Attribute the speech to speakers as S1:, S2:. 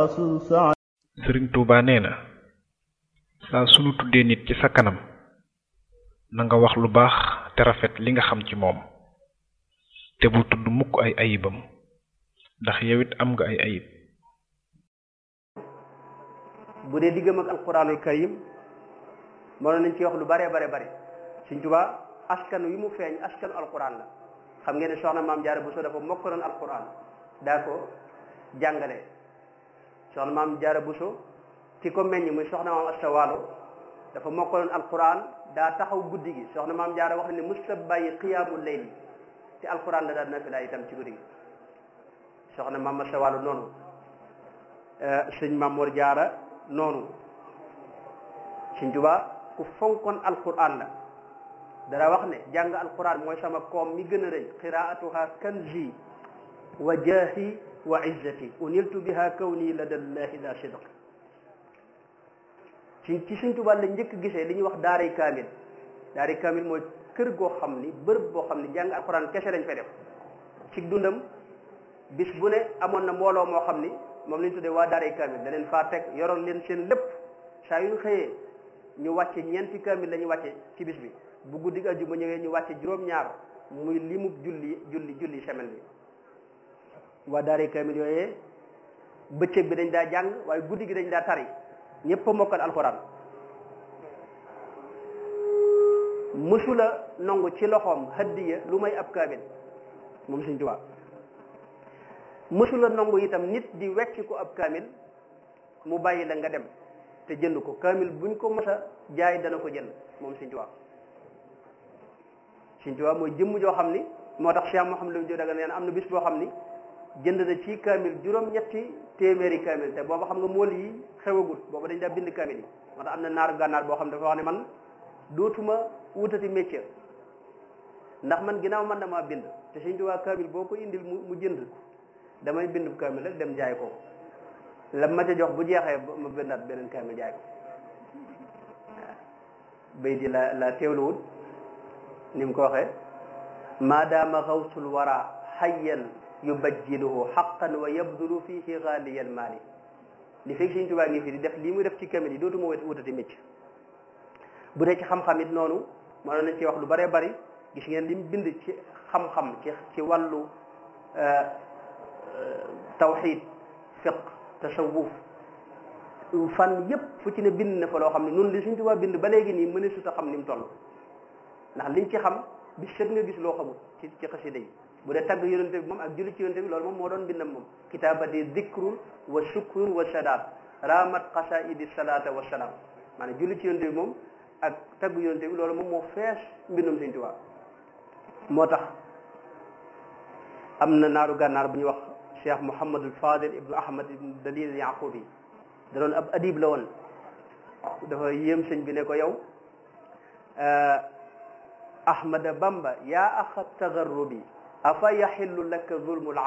S1: rasul sa
S2: sëriñ Tuuba nee na saa sunu tuddee nit ci sa kanam na nga wax lu baax te rafet li nga xam ci moom te bu tudd mukk ay ayibam ndax yow it am nga ay ayib
S3: bu dee diggam ak alquranul karim mënoon nañ ci wax lu bare bare bare Sëriñ Tuuba askan wi mu feeñ askanu alquran la xam ngeen ne soxna maam Jaara Buso dafa mokkaloon alquran daa ko jàngale soxna maam Jaara Buso ki ko meññ muy soxna maam Asta Waalo dafa mokkaloon alquran daa taxaw guddi gi soxna maam Jaara wax ne musta bàyyi qiyaamul layli te alquran la daal nafila itam ci guddi gi soxna maam Asta Waalo noonu sëñ Maam Mor Jaara noonu Sëñ Tuubaa ku fonkoon alquran la dara wax ne jàng alquran mooy sama koom mi gën a rëy qiraatuha kanzi wa jaahi wa izzati uniltu biha kawni lada llahi la sidq ci ci Sëñ Tuubaa la njëkk gisee li ñuy wax daaray kaamil daaray kaamil mooy kër goo xam ni bërëb boo xam ni jàng alquran kese lañ fay def ci dundam bis bu ne amoon na mbooloo moo xam ni moom la ñu tuddee waa daaray kaamil da leen faa teg yoroon leen seen lépp saa yu ñu xëyee ñu wàcce ñeenti kaamil la ñuy wàcce ci bis bi bu guddi àjjuma ñëwee ñu wàcce juróom-ñaar muy limub julli julli julli semaine bi waa daaray kaamil yooyee bëccëg bi dañ daa jàng waaye guddi gi dañ daa tari ñëpp a mokkal alxuraan mësula nangu ci loxoom hadiya lu may ab kaamil moom Sëñ Tuubaa mësula nangu itam nit di wecc ko ab kaamil mu bàyyi la nga dem te jënd ko kaamil buñ ko mës a jaay dana ko jënd moom Sëñ Tuubaa Sëñ Tuubaa mooy jëmm joo xam ni moo tax Cheikh Mouhamadou Lamine Diop daga neen am na bis boo xam ni jënd na ci kaamil juróom-ñetti téeméeri kaamil te booba xam nga mool yi xewagut booba dañ daa bind kaamil yi moo tax am na naaru gànnaar boo xam dafa wax ne man dootuma wutati métier ndax man ginnaaw man damaa bind te Sëñ Tuubaa kaamil boo ko indil mu mu jënd damay bind kaamil rek dem jaay ko la ma ca jox bu jeexee ma bindaat beneen kaamil jaay ko waaw bay di la la teewluwut ni mu ko waxee maadaama xawsul wara xayyan yubajjiluhu xaqan wa yabdulu fihi xaaliyal maali li fekk Sëñ Tuubaa ngi fi di def lii muy def ci kaamil yi dootuma wutati métier bu dee ci xam-xam it noonu mënoon nañ ci wax lu bëree bëri gis ngeen li mu bind ci xam-xam ci ci wàllu tawxid fiq tasawuf fan yépp fu ci ne bind na fa loo xam ne noonu li Sëñ Tuubaa bind ba léegi nii mëne suta xam ni mu toll ndax liñ ci xam bi set nga gis loo xamul ci ci xasida yi bu dee tagg yonente bi moom ak julli ci yonente bi loolu moom moo doon bindam moom kitaabati dikrun wa shukrun wa sadaat ramat qasaidi salata wa salaam maanaam julli ci yonente bi moom ak tagg yonente bi loolu moom moo fees mbindum Sëñ Tuubaa moo tax am na naaru gànnaar bu ñuy wax cheikh Mouhamadul Fadil ibnu Ahmad ibnu Dalil Yaqubi da doon ab adib la woon dafa yéem sëñ bi ne ko yow Ahmada Bamba yaa axa tagarrubi afa yaxillu laka zulmul